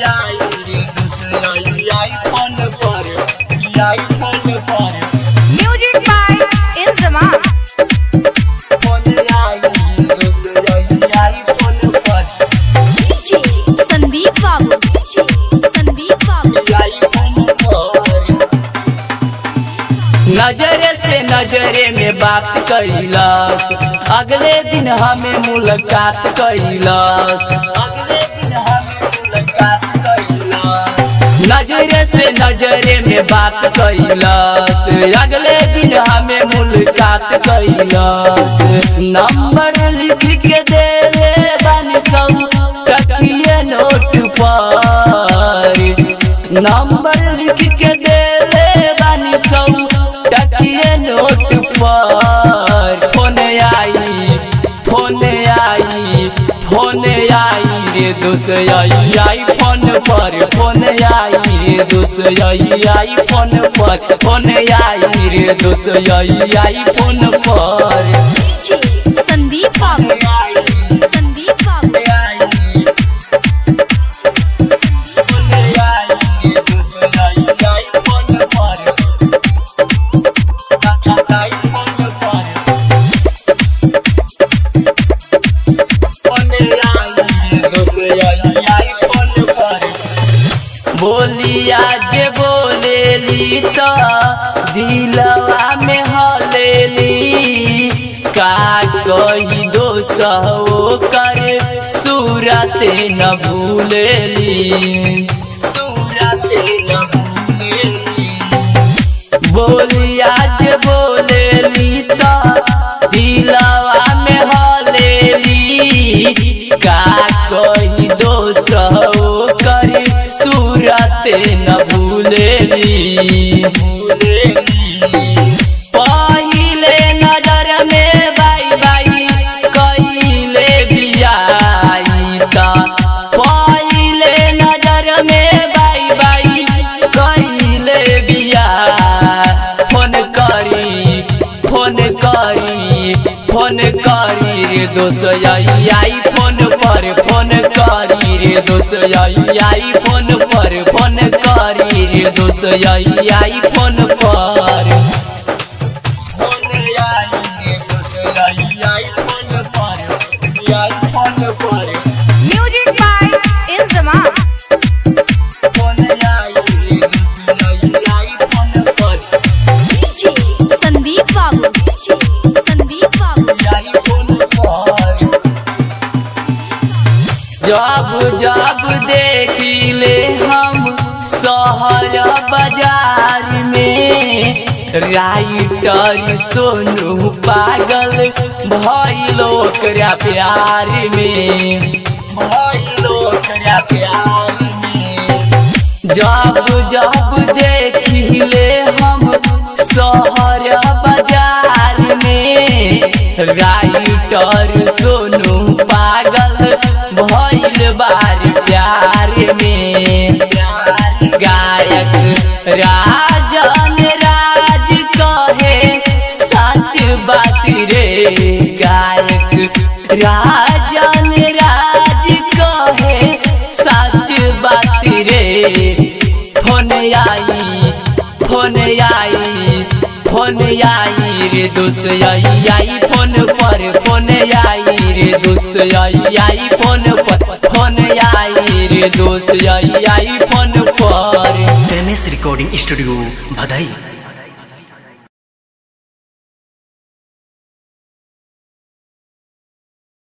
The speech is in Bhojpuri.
आई रे दूसरा आईफोन पर आईफोन पर Music by Inzama. फोन आई रे दूसरा आईफोन पर DJ Sandeep Babu. DJ Sandeep Babu. IPhone पर नजरे से नजरे में बात कैलस अगले दिन हमें मुलाकात कैलस अगले दिन हमें मुलाकात कैलस नजरे से नजरे में बात कैलस अगले दिन हमें मुलाकात कैलस नंबर लिख के दे बानी सब तकिए नोट पर नंबर लिख के दे बानी सब तकिए नोट पर फोन आई फोन आई फोन आई रे दोस्त आई आई फोन पर फोन आई रे दोस्त आई आई फोन पर फोन आई रे दोस्त आई आई फोन पर DJ Sandeep Babu. DJ Sandeep Babu. बोलिया जे बोलेली तो दिलवा में हलेली का कही दोस्त हो कर सूरत न भूलेली सूरत न भूलेली बोलिया जे बोलेली तो दिलवा में हलेली का कही दोस्त हो कर सूरत न भूलेली पहिले नजर में बाई बाई कइले बियाई ता पहिले नजर में बाई बाई कइले बिया फोन करी फोन करी फोन करी रे दोस्त आई आई फोन पर फोन करी रे दोस्त आई आई फोन पर फोन करी रे दोस्त आई आई फोन पर फोन आई रे दोस्त आई आई फोन पर आई फोन पर Music by Inzama. फोन आई रे दोस्त आई आई फोन पर DJ Sandeep Babu. DJ Sandeep Babu. IPhone पर जब जब देखिले हम शहर बाजार में राइटर सोनू पागल भइलो ओकरा प्यार में भइलो ओकरा प्यार में जब जब देखिले हम शहर बाजार में राइटर सोनू पागल भइल बार प्यार में गायक राजन राज कहे सच बात रे गायक राजन राज कहे सच बात रे फोन आई फोन आई फोन आई रे दोस्त आई आई फोन पर फोन आई रे दोस्त आई आई फोन पर फोन आई रे दोस्त आई आई फोन पर एम एस रिकॉर्डिंग स्टूडियो भदई